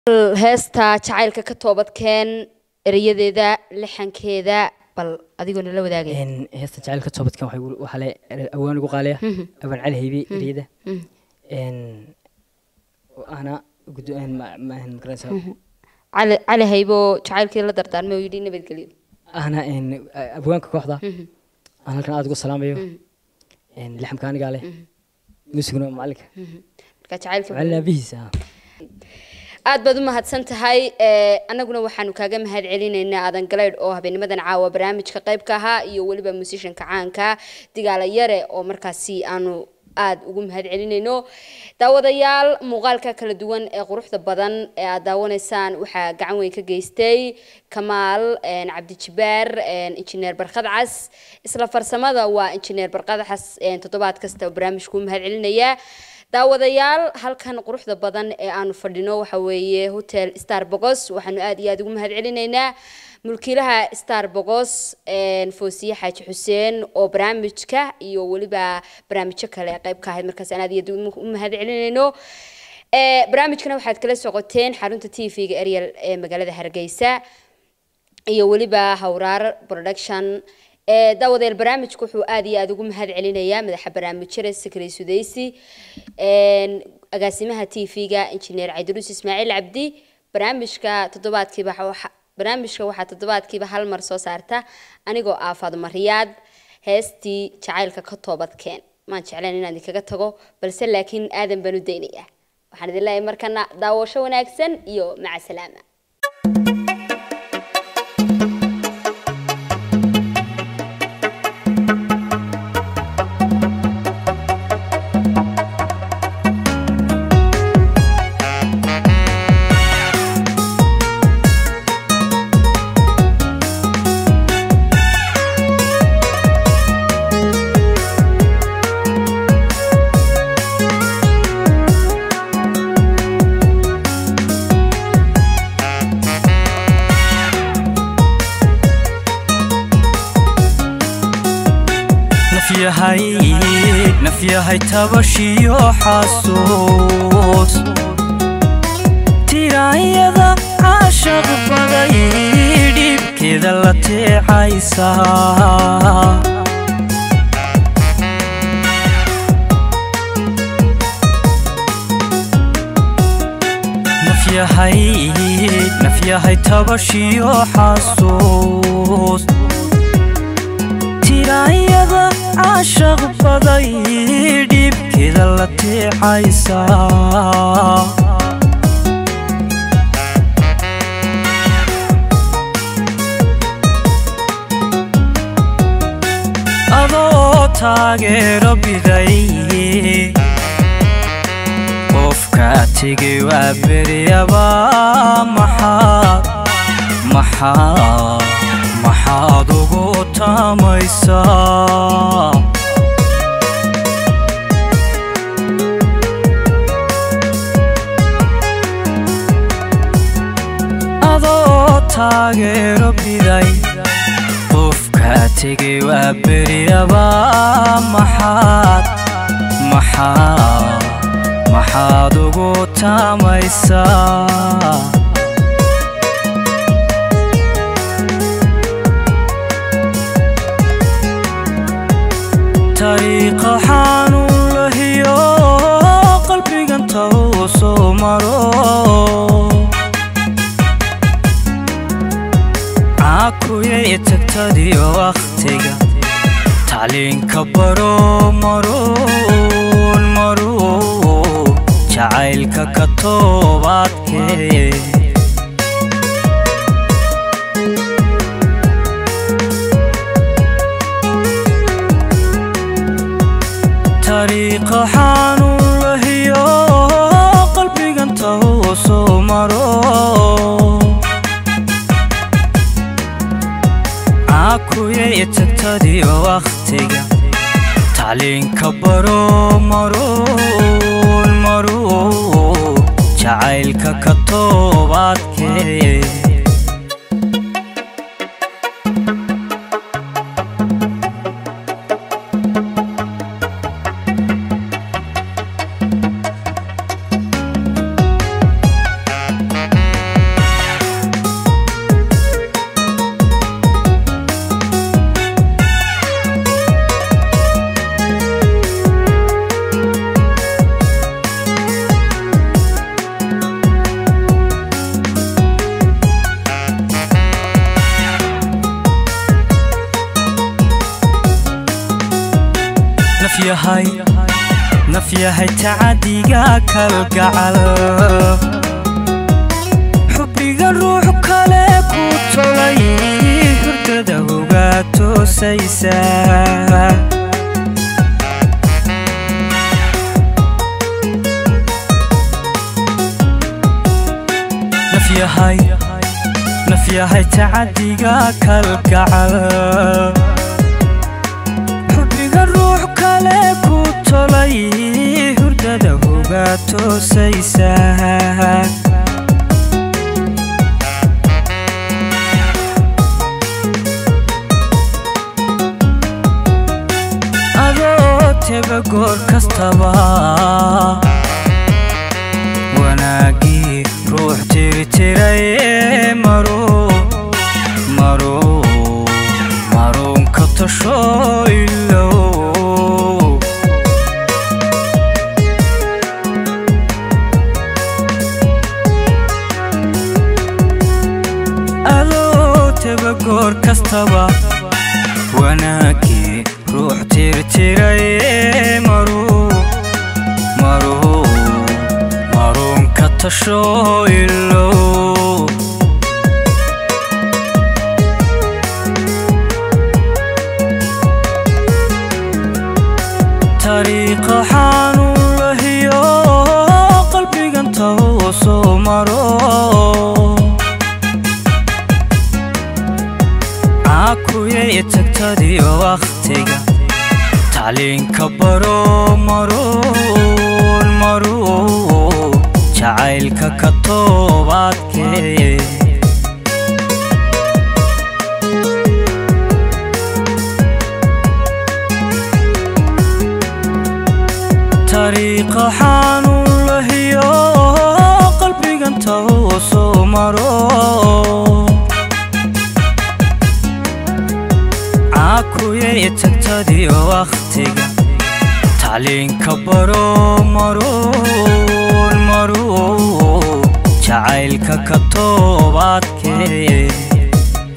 heesta jacaylka ka toobadkeen erayadeeda lixankeeda bal adigoo nala wadaagaya Een, heesta jacaylka toobadkan waxay gu- waxaa le awaan ugu qaaliya awaan cali haybe ereyada Een, oo ahna gudo- een, ma- ma- een, magaranaysaa cali cali haybo jacaylkii la dardaarmay oo yidhi nabadgelyo ahna een, a- abwaanka kooxda aan halkan aad ugu salaamayo Een, lixamka anigaa leh muusiguna waa macalinka marka jacaylkii macalin aabihiisa ah. aad baad u mahadsan tahay ee, annaguna waxaanu kaaga mahad celinaynaa aadan galeydh oo habeenimadan caawa barnaamijka qayb ka ahaa iyo weliba musishanka caanka digaala yare oo markaasi aanu aad ugu mahad celinayno daawadayaal muuqaalka kala duwan ee quruxda badan ee aad daawanaysaan waxaa gacan weyn ka geystay kamaal een, cabdijibaar een, injineer barkad cas isla farsamada waa injineer barkad cas een, toddobaad kasta oo barnaamijku u mahad celinaya daawadayaal halkan quruxda badan ee aanu fadhino waxa weeye hotel star bogos waxaanu aad iyo aad ugu mahad celinaynaa mulkiilaha star bogos een, foosiye xaaji xuseen oo barnaamijka iyo weliba barnaamijyo kale qayb ka ahayd markaas aan aad iyo aad u mahad celinayno Ee, barnaamijkana waxaad kala socoteen xarunta t v-ga ariel ee magaalada hargeysa iyo weliba hawraar production ee daawadeel barnaamijku wuxuu aad iyo aad ugu mahad celinayaa madaxa barnaamijyada sakri sudaysi een, agaasimaha t v-ga injineer cabdiruus ismaaciil cabdi barnaamijka toddobaadkiiba waxa- barnaamijka waxaa toddobaadkiiba hal mar soo saarta anigoo ah faadumo riyaad heestii jacaylka ka toobadkeen maan jeclayn inaan idinkaga tago balse laakiin aadan baan u daynayaa waxaan idin leeyahay markana daawasho wanaagsan iyo maca salaama nafyahay nafyahay tabashiyo xasuus tiraanyada caashaq baday dhibkeeda la teecaysa nafyahay nafyahay tabashiyo xasuus tiraanyada caashaq baday dhibkeeda la teecaysa adoo taageero biday qofka tegay waa beryaba maxaad maxaad maxaad ugu taamaysaa adoo taageero biday qofka tegay waa beryaba maxaad maxaad maxaad ugu taamaysaa tariiqa xanuun lahiyo qalbigan tou soo maro caakuyay tagtadiyo wakhtiga tacliinka baro maruun maruun jacaylka ka toobaadkee tariiqa xanuun lahiyo qalbigan tou soo maro caakuyay tagtadiyo wakhtiga tacliinka baro maruun maruun jacaylka ka toobaadkee nafyahay nafyahay tacadiga kalgacal xubbiga ruux kale ku tolay hurdada hogaa toosaysa nafyahay nafyahay tacadiga kalgacal xubbiga ruux kale ku tolay hurdada hogaa toosaysa adoo teba goor kastaba wanaagii ruux tirtiray maro maro maruunka tasho ilow adoo teba goor kastaba wanaagii ruux tirtiray maru maru maruunka tasho ilow tariiqa xanuun lahiyo qalbigan tawsoo maro caakuyay tagtadiyo wakhtiga tacliinka baro maruun maruun jacaylka ka toobaadkee tariiqa xanuun lahiyo qalbigan tawsoo maro caakuyay tagtadiyo wakhtiga tacliinka baro maruun maruun jacaylka ka toobaadkee